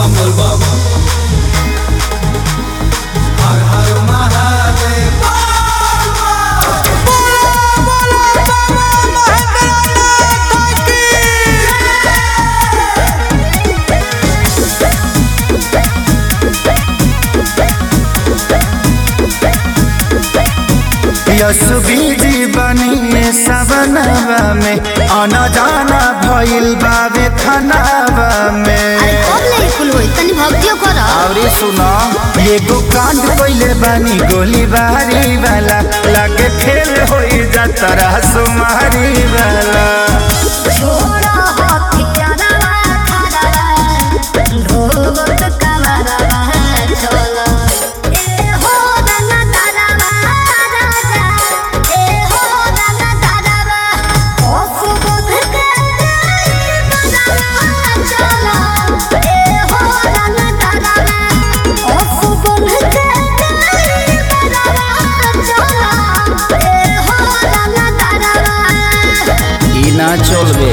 बम बम हर हर महादेव यसुबीजी बनी सवनवा में आना जाना भइल बावे खनावा में अरे कब ले कुल होई तनी भक्तियो कर अरे सुनो एगो कांड कइले बानी गोली बारी वाला लगे खेल होई जातरा सुमारी वाला छोड़ा हथियारवा खड़ावा ढोबत कमरवा चलो ए हो रंगा तारावा राजा ए हो रंगा तारावा ओ सुबोध के बजावा चलो ए हो रंगा तारावा ओ सुबोध के बजावा चलो ए हो रंगा तारावा ई ना चलबे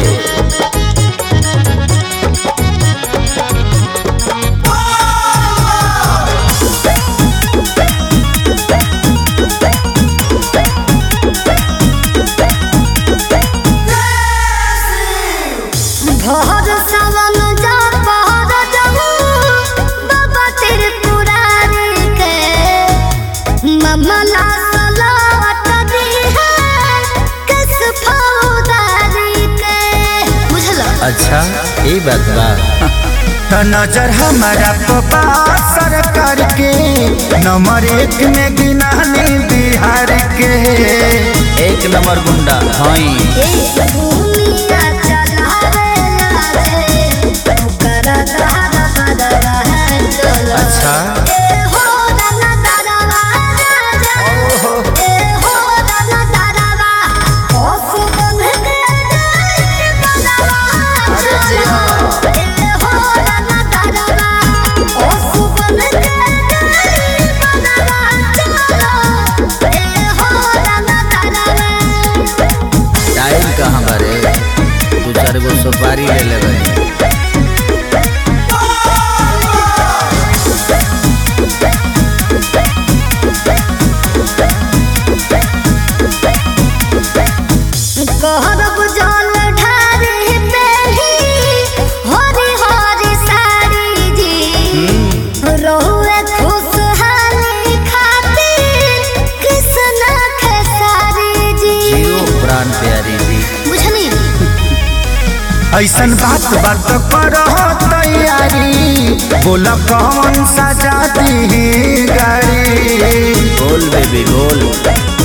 भोर सावन जा पहर जाऊ बाबा तेरे पुरारी के ममला सलावत दी है किस फौदारी के बुझल अच्छा ई बात बा तो नजर हमारा पपा सरकार के नंबर एक में गिनानी बिहार के एक नंबर गुंडा हई ए भूमिया चलावे लागे ओकर दहर बदरा है चलो अच्छा ए हो दाना दारावा राजा ए हो दाना दारावा ओ सुगंध के बजावा चलो ए हो दाना दारावा ओ सुगंध के बजावा चलो ए हो दाना दारावा टाइम कहाँ बारे दू चार गो सुपारी ले लेबै कहरब जल ढारी पेली हरी हरी साड़ी जी रहुए खुशहाली खातिर कृष्ण खेसारी जी जियो प्राण प्यारी जी बुझनी ऐसन बात बात करो तैयारी बोल कौन सा जाती गाड़ी बोल बेबी बोल